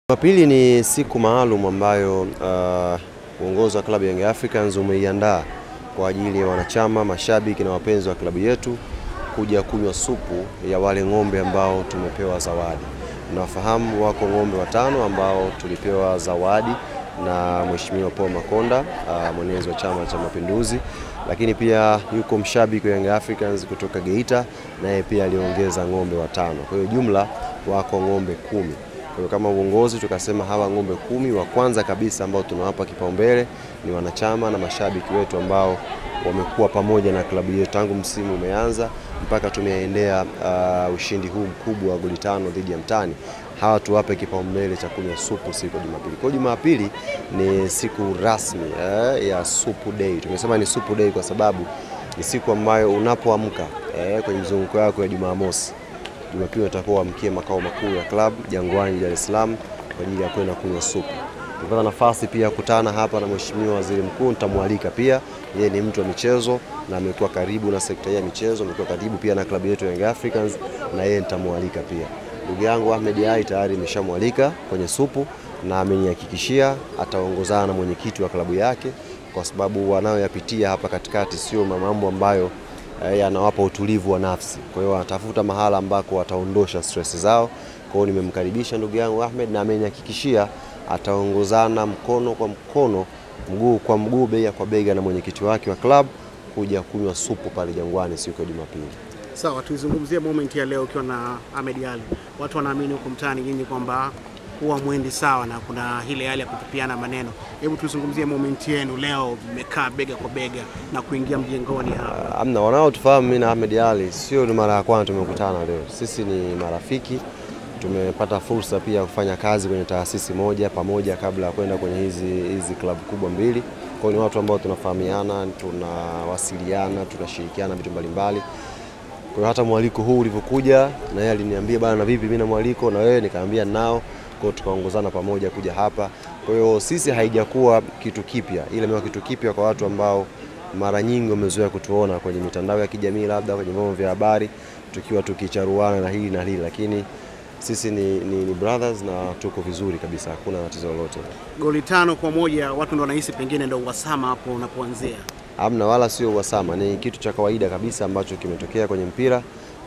Jumapili ni siku maalum ambayo uh, uongozi wa klabu ya Young Africans umeiandaa kwa ajili ya wanachama, mashabiki na wapenzi wa klabu yetu kuja kunywa supu ya wale ng'ombe ambao tumepewa zawadi. Nafahamu wako ng'ombe watano ambao tulipewa zawadi na Mheshimiwa Paul Makonda uh, mwenezi wa Chama cha Mapinduzi, lakini pia yuko mshabiki wa Young Africans kutoka Geita, naye pia aliongeza ng'ombe watano. Kwa hiyo jumla wako ng'ombe kumi. Kwa hiyo kama uongozi tukasema hawa ng'ombe kumi wa kwanza kabisa ambao tunawapa kipaumbele ni wanachama na mashabiki wetu ambao wamekuwa pamoja na klabu yetu tangu msimu umeanza mpaka tumeendea uh, ushindi huu mkubwa wa goli tano dhidi ya Mtani. Hawa tuwape kipaumbele cha kunywa supu siku ya Jumapili. Kwa hiyo Jumapili ni siku rasmi eh, ya supu day. Tumesema ni supu day kwa sababu ni siku ambayo unapoamka eh, kwenye mzunguko wako ya Jumamosi Jumapili utakuwa wamkie makao makuu ya club Jangwani, Dar es Salaam kwa ajili ya kwenda kunywa supu. Nipata nafasi pia ya kukutana hapa na Mheshimiwa Waziri Mkuu, nitamwalika pia. Yeye ni mtu wa michezo na amekuwa karibu na sekta ya michezo, amekuwa karibu pia na klabu yetu Young Africans, na yeye nitamwalika pia. Ndugu yangu Ahmed Ally tayari nimeshamwalika kwenye supu na amenihakikishia ataongozana na mwenyekiti wa klabu yake, kwa sababu wanayoyapitia hapa katikati sio mambo ambayo yanawapa utulivu wa nafsi. Kwa hiyo wanatafuta mahala ambako wataondosha stress zao. Kwa hiyo nimemkaribisha ndugu yangu Ahmed na amenihakikishia ataongozana mkono kwa mkono, mguu kwa mguu, bega kwa bega na mwenyekiti wake wa club kuja kunywa supu pale Jangwani siku ya Jumapili. Sawa, tuizungumzie moment ya leo ukiwa na Ahmed Ally. Watu wanaamini huko mtaani nyinyi kwamba huwa mwendi sawa na kuna ile hali ya kutupiana maneno. Hebu tuzungumzie moment yenu leo, mmekaa bega kwa bega na kuingia mjengoni hapa. Amna, wanaotufahamu mimi na Ahmed Ally sio ni mara ya kwanza tumekutana leo. Sisi ni marafiki, tumepata fursa pia ya kufanya kazi kwenye taasisi moja pamoja kabla ya kwenda kwenye hizi hizi klabu kubwa mbili. Kwa hiyo ni watu ambao tunafahamiana, tunawasiliana, tunashirikiana vitu mbalimbali. Kwa hiyo hata mwaliko huu ulivyokuja, na yeye aliniambia bana, na vipi, mimi na mwaliko na wewe, nikamwambia nao kwa hiyo tukaongozana pamoja kuja hapa. Kwa hiyo sisi haijakuwa kitu kipya, ile imekuwa kitu kipya kwa watu ambao mara nyingi wamezoea kutuona kwenye mitandao ya kijamii, labda kwenye vyombo vya habari, tukiwa tukicharuana na hili na hili, lakini sisi ni, ni, ni brothers na tuko vizuri kabisa, hakuna tatizo lolote. Goli tano kwa moja, watu ndo wanahisi pengine ndo uhasama hapo unapoanzia. Amna, wala sio uhasama, ni kitu cha kawaida kabisa ambacho kimetokea kwenye mpira,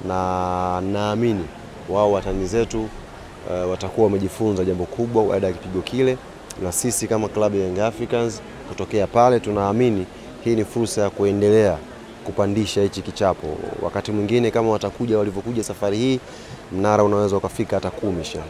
na naamini wao watani zetu uh, watakuwa wamejifunza jambo kubwa baada ya kipigo kile, na sisi kama klabu ya Young Africans kutokea pale tunaamini hii ni fursa ya kuendelea kupandisha hichi kichapo. Wakati mwingine kama watakuja walivyokuja safari hii, mnara unaweza ukafika hata kumi sha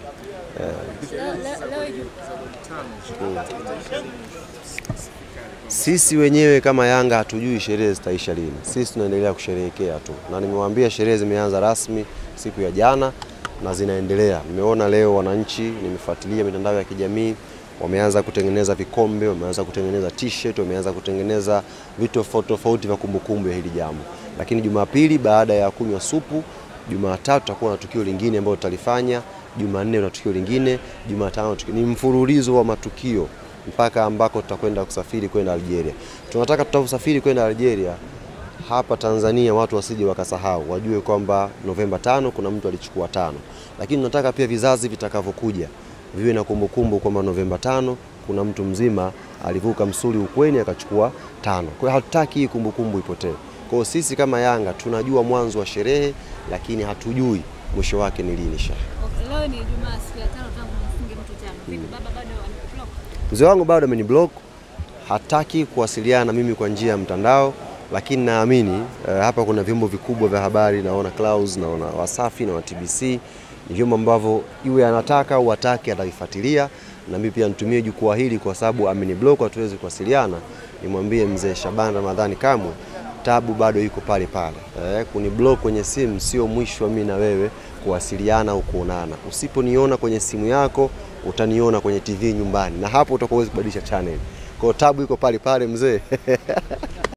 sisi wenyewe kama Yanga hatujui sherehe zitaisha lini. Sisi tunaendelea kusherehekea tu, na nimewaambia sherehe zimeanza rasmi siku ya jana na zinaendelea. Nimeona leo wananchi, nimefuatilia mitandao ya kijamii, wameanza kutengeneza vikombe, wameanza kutengeneza t-shirt, wameanza kutengeneza vitu tofauti tofauti vya kumbukumbu ya hili jambo. Lakini Jumapili baada ya kunywa supu, Jumatatu tutakuwa na tukio lingine ambalo tutalifanya, Jumanne na tukio lingine, Jumatano tukio. Ni mfululizo wa matukio mpaka ambako tutakwenda kusafiri kwenda Algeria. Tunataka tutakusafiri kwenda Algeria hapa Tanzania watu wasije wakasahau, wajue kwamba Novemba tano kuna mtu alichukua tano, lakini tunataka pia vizazi vitakavyokuja viwe na kumbukumbu kwamba Novemba tano kuna mtu mzima alivuka msuli ukweni akachukua tano. Kwa hiyo hatutaki hii kumbukumbu ipotee. Kwa hiyo sisi kama Yanga tunajua mwanzo wa sherehe, lakini hatujui mwisho wake ni lini. Sha Okay, leo ni Ijumaa siku ya tano tangu mfunge mtu tano. Vipi baba bado anablock? mzee wangu bado ameniblock, hataki kuwasiliana na mimi kwa njia ya mtandao lakini naamini uh, hapa kuna vyombo vikubwa vya habari, naona Clouds, naona Wasafi na TBC, ni vyombo ambavyo iwe anataka au hataki atavifuatilia, na mimi pia nitumie jukwaa hili kwa sababu ameniblock, hatuwezi kuwasiliana. Nimwambie mzee Shaban Ramadhani kamwe tabu bado iko pale pale. Eh, kuniblock kwenye simu sio mwisho wa mimi na wewe kuwasiliana au kuonana. Usiponiona kwenye simu yako utaniona kwenye TV nyumbani, na hapo utakuwa huwezi kubadilisha channel. Kwa hiyo tabu iko pale pale mzee